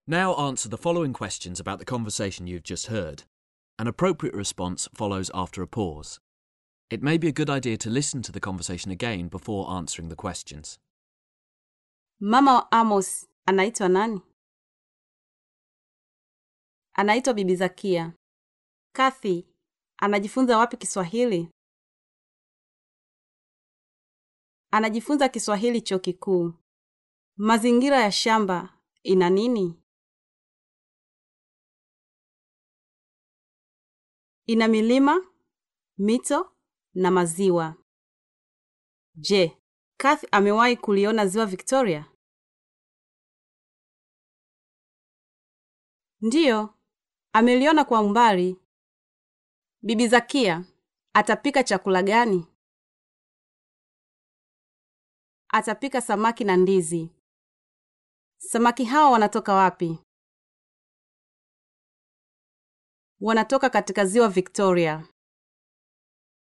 Now answer the following questions about the conversation you've just heard. An appropriate response follows after a pause. It may be a good idea to listen to the conversation again before answering the questions. Mama wa Amos anaitwa nani? Anaitwa Bibi Zakia. Kathy anajifunza wapi Kiswahili? Anajifunza Kiswahili chuo kikuu. Mazingira ya shamba ina nini? Ina milima, mito na maziwa. Je, Kathy amewahi kuliona ziwa Victoria? Ndiyo, ameliona kwa umbali. Bibi Zakia atapika chakula gani? Atapika samaki na ndizi. Samaki hawa wanatoka wapi? Wanatoka katika ziwa Victoria.